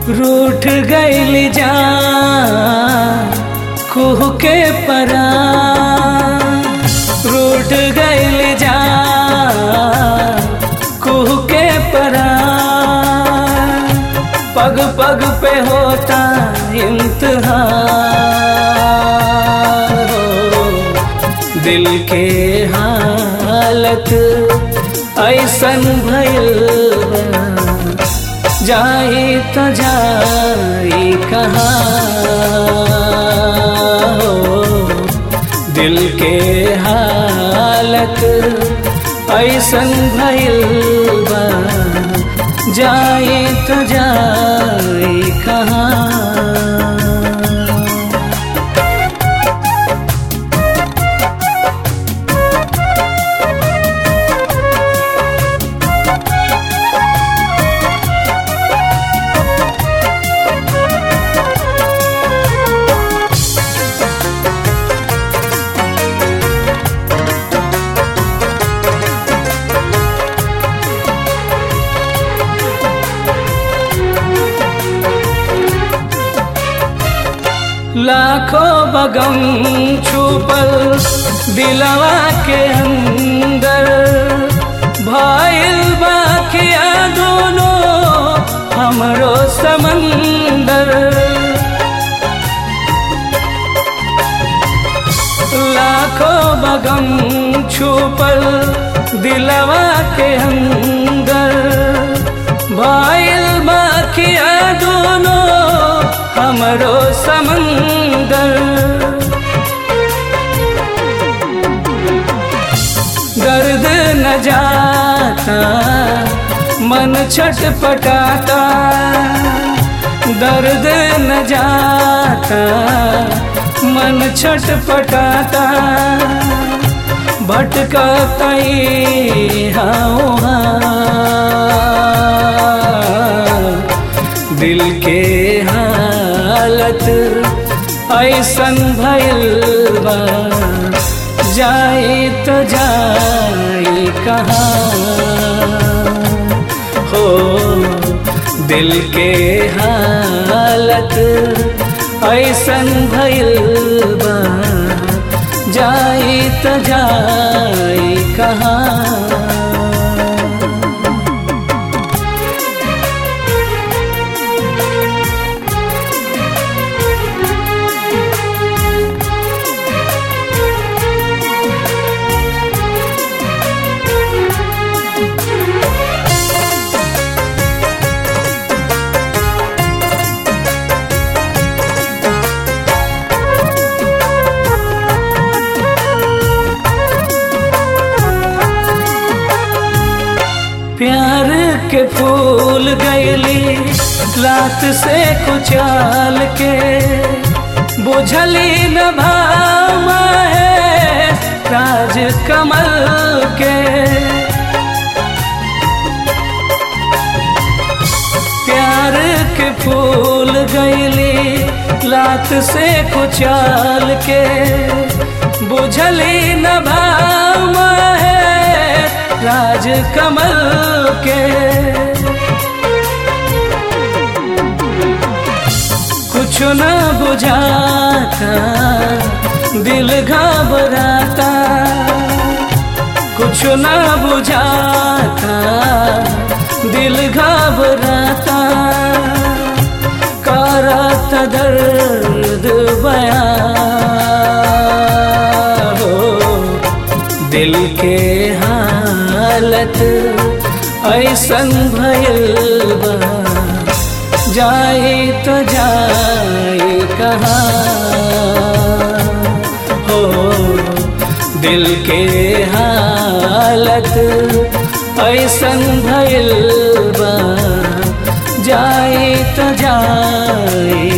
रूठ गईल जा कुह के परा रूठ गईल जा कुह के परा पग पग पे होता इम्तिहान हो दिल के हालत ऐसन भइल बा जाई तो जाई कहाँ हो दिल के हालत ऐसन भइल बा जाई तो जाई कहाँ लाखों बगम छुपल दिलवा के अंदर भाईल बाकिया दोनों हमरो समंदर लाखों बगम छुपल दिलवा के अंदर भाईल बाकिया दोनों हमरो समंदर दर्द न जाता मन छटपटाता दर्द न जाता मन छटपटाता भटका कई हाँ दिल के हालत ऐसन भइल बा जाए तो जाए कहाँ हो दिल के हालत ऐसन भइल बा जाए तो जाए कहाँ प्यार के फूल गैली लात से कुचाल के बुझली न भाव है राज कमल के प्यार के फूल गैली लात से कुचाल के बुझली न भाव है राज कमल के कुछ न बुझाता दिल घबराता कुछ न बुझाता दिल घबराता करत दर्द बया हो दिल के हालत ऐसन भइल बा जाए तो जाए कहाँ हो दिल के हालत ऐसन भइल बा जाए तो जाए